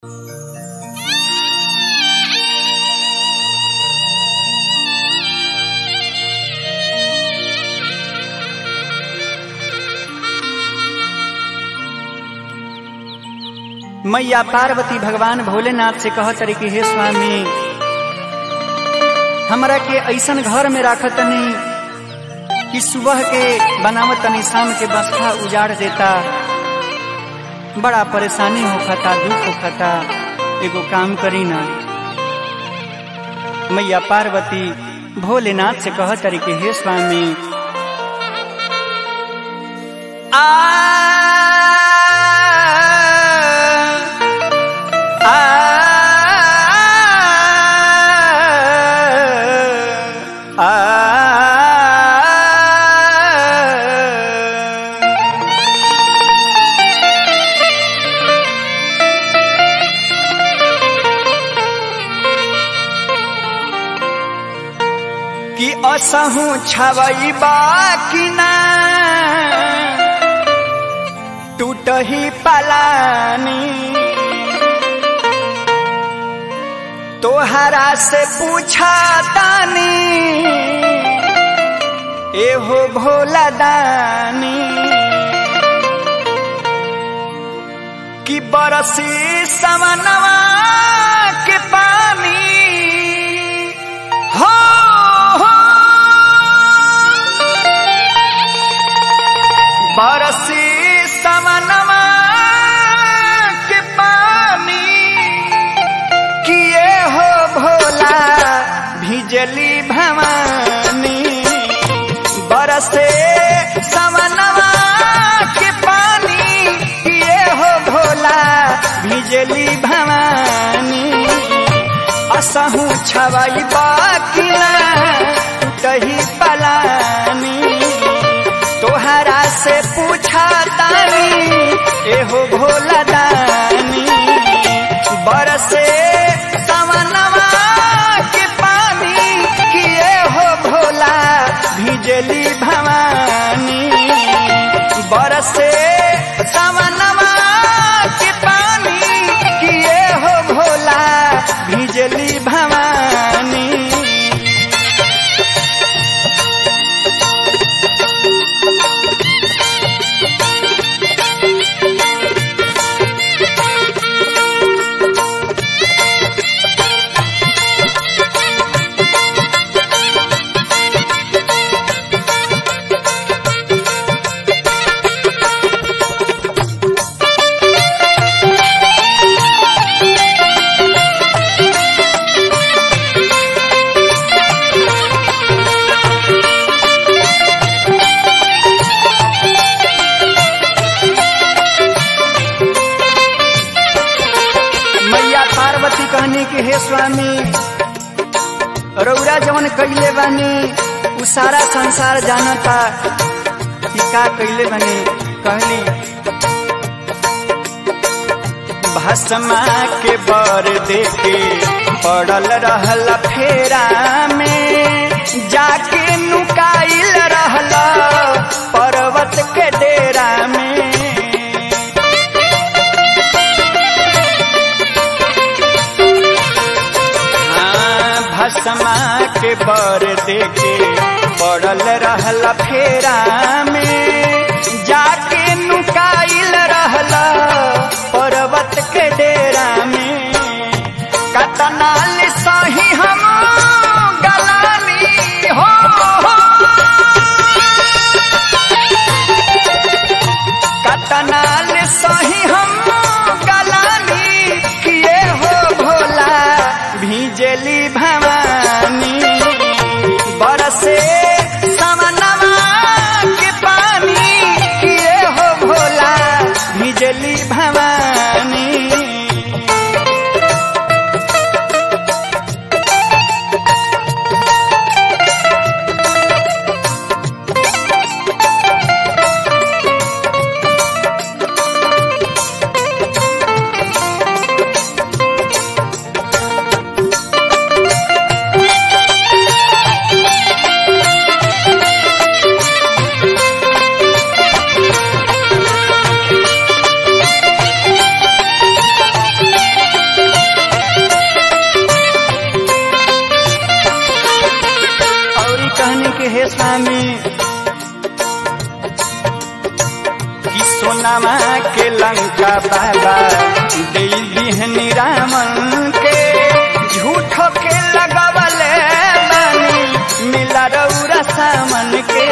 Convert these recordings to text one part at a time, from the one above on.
मैया पार्वती भगवान भोलेनाथ से कह तरी कि हे स्वामी हमरा के ऐसन घर में राख तनी कि सुबह के बनावत तनी शाम के बसखा उजाड़ देता बड़ा परेशानी होखता दुख होखता एगो काम करी ना मैया पार्वती भोलेनाथ से कह तरी कि हे स्वामी आ कि असहु छवई बाकी ना टूटही पलानी तोहरा से पूछा दानी एहो भोला दानी कि बरसी समनवा के पानी हो हो बरसी समनवा के पानी किए हो भोला भिजली भवानी बरसे समनवा के पानी किए हो भोला भिजली भवानी असहु छवई बाकिला टही पलानी तोहरा से पूछा तानी एहो भोला दानी बरसे सवनवा के पानी किए हो भोला भिजली भवानी बरसे सवनवा के पानी किए हो भोला भिजली भवानी मैया पार्वती कहनी कि हे स्वामी रौरा जवन कैले बानी उ सारा संसार जानता कि का कैले बानी कहली भस्मा के बर देके पड़ल रहल फेरा में जाके नुकाइल रहल पर्वत के डेरा में हाँ, भस्मा के बर देके पड़ल रहल फेरा में जाके नुकाइल रहल पर्वत के डेरा में कतनाल सही हम गलानी हो, हो। कतनाल सही हम गलानी किए हो भोला भिजली भवानी बरसे समनवा के पानी किए हो भोला भिजली भवानी स्वामी कि सोनामा के लंका बाबा दे दिहनी रामन के झूठो के लगवले बानी मिला रौरा सामन के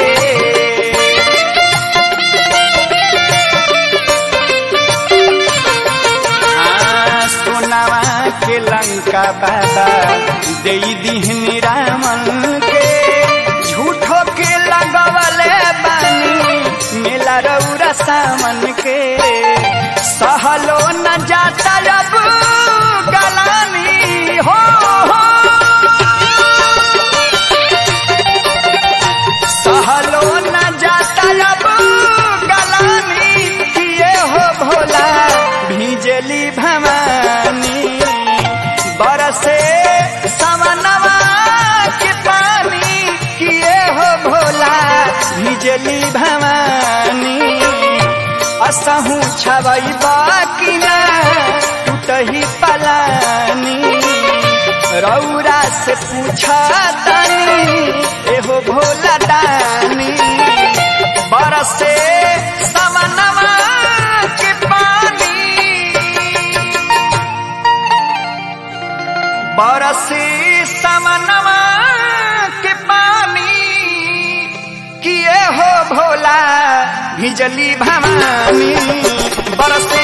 हाँ, सोनावा के लंका बाबा दे दिहनी रामन के झूठो के लगवले बानी मेला रौरा सामन के सहलो न जाता अब गलानी हो, हो। सहलो न जाता अब गलानी किए हो भोला भिजली भवानी बरसे समनवा के पानी किए हो भोला भिजली भवानी असहू छवई बाकी ना टूटही पलानी रौरा से पूछा तानी एहो भोला दानी बरसे समनवा के पानी बरसे समनवा के पानी किए हो भोला भिजली भवानी बरसे